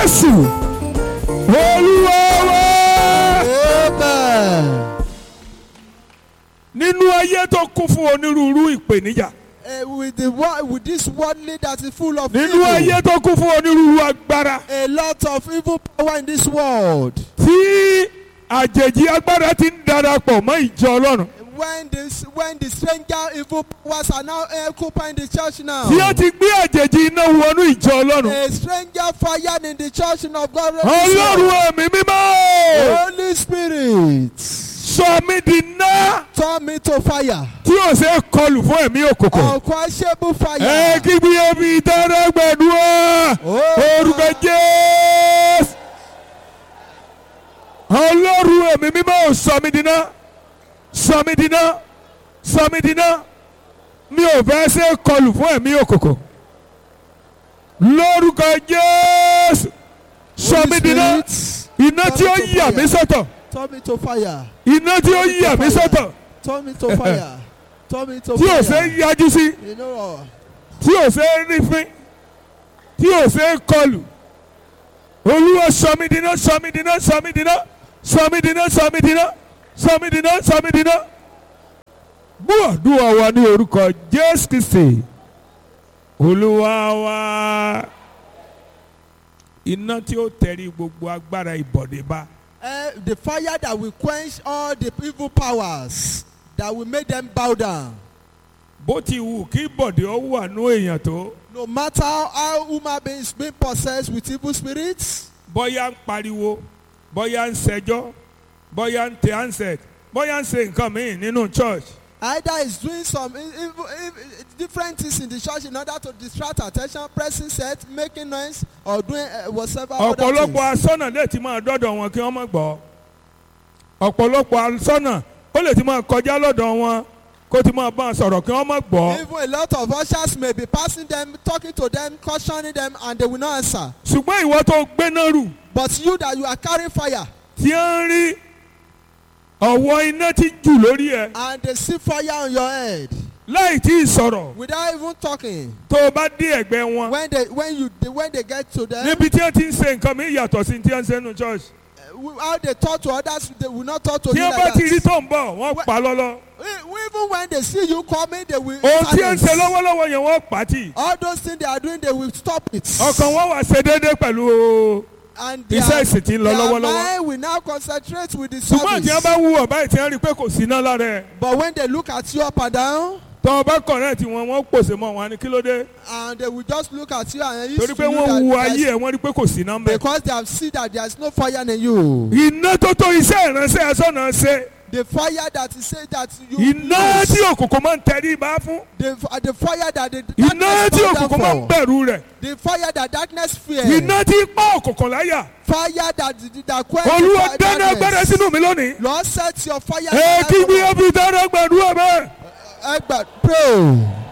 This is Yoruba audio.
jésù olúwa wa. Amen. nínú ayé tó kún fún onírúurú ìpèníjà Uh, with the wo- with this worldly that is full of nínú evil, ayé tó kún fún onírúurú agbára a lot of evil power in this world. tí àjèjì agbára ti ń darapọ̀ mọ́ ìjọ ọlọ́run When this when the stranger evil powers are now occupying the church now. tí ó ti gbé àjèjì iná wọnú ìjọ ọlọ́run A stranger fired in the church of God. ọlọ́run ẹ̀mí mímọ́ Holy Spirit, sọ mí di iná turn me to fire. tí ò ṣe é kọlù fún ẹ̀mí òkùnkùn Unquenchable ẹ fire. kí bí ebi dára gbàdúrà orúkọ jésù ọlọ́run ẹ̀mí mímọ́ sọ mí di iná sọ mí di iná sọ mí di iná mi ò fẹ́ ṣe é kọlù fún ẹ̀mí òkùnkùn lórúkọ jésù sọ mí di iná iná tí ó yà mí sọ́tọ̀ Turn me to fire. iná tí ó yà mí sọ́tọ̀ Turn me to fire. Turn me to tí ò ṣe é fire. yájú sí. You know, tí ò ṣe é rí fín tí ò ṣe é kọlù olúwa sọmídìíná sọmídìíná sọmídìíná sọmídìíná sọmídìíná sọmídìíná sọmídìíná gbọ́ àdúrà wa ní orúkọ jésù kristi olúwa wa iná tí ó tẹ̀rí gbogbo agbára ìbọ̀dé bá uh, the fire that will quench all the evil powers that will make them bow down. bó ti wù kí bọ̀dé ó wà nú èèyàn tó No matter how human beings being possessed with evil spirits, bóyá ń pariwo bóyá ń ṣẹjọ́ bóyá ń tẹ ansẹt bóyá ń ṣe nǹkan míì nínú church either is doing some e- evil, evil, different things in the church in order to distract attention, pressing set, making noise, or doing uh, whatever other ọ̀pọ̀lọpọ̀ things. asọ́nà lè ti máa dọ́dọ̀ wọn kí wọ́n má gbọ́ ọ̀pọ̀lọpọ̀ asọ́nà ó lè ti máa kọjá lọ́dọ̀ wọn kó ti máa bá wọn sọ̀rọ̀ kí wọ́n má gbọ́ Even a lot of ushers may be passing them, talking to them, cautioning them, and they will not answer. ṣùgbọ́n ìwọ tó gbéná rù But you that you are carrying fire, tí ń rí ọ̀wọ́ iná ti jù lórí ẹ̀ and they see fire on your head láì tí ì sọ̀rọ̀ without even talking. tó o bá dé ẹ̀gbẹ́ wọn When they when you they, when they get to them, níbi tí wọ́n ti ń ṣe nǹkan mi yàtọ̀ sí tí wọ́n ń ṣe nínú church uh, how they talk to others, they will not talk to tí you wọ́n bá like ti rí that. tó ń bọ̀ wọ́n pa lọ́lọ́ E- Even when they see you coming, they will. ohun tí wọ́n ń ṣe silence. lọ́wọ́lọ́wọ́ yẹn wọ́n pa tì All those things they are doing, they will stop it. ọkàn wọn wà ṣe déédéé pẹ̀lú And iṣẹ́ ìsìn tí ń lọ their lọ́wọ́lọ́wọ́. mind will now concentrate with the ṣùgbọ́n tí wọ́n bá service. wú ọ̀bá ìtì wọ́n rí i pé kò sí iná lára ẹ̀ But when they look at you up and down, tọ́ ọba kọ̀rẹ́ẹ̀tì wọn wọ́n pòsè mọ́ wọn ni kí ló dé and they will just look at you and torí used pé to you wọ́n wu that ayé there's- ẹ̀ wọ́n rí i pé kò sí iná ń bẹ̀. because they have seen that there is no fire in you. iná tó tó iṣẹ́ ìránṣẹ́ ẹ̀sọ́nà ṣe The fire that is say that you iná use, tí òkùnkùn máa ń tẹrí ibà fún the, f- the fire that the iná darkness tí bow òkùnkùn máa ń down for, bẹ̀rù rẹ̀ the fire that darkness fear, iná tí pa òkùnkùn láyà fire that that quench olúwa the dáná agbára darkness. sínú mi lónìí Lord set your fire. ẹ kí in bí my ó fi dáná gbàdúrà bẹ́ẹ̀. life. Ẹ gbà- Pray.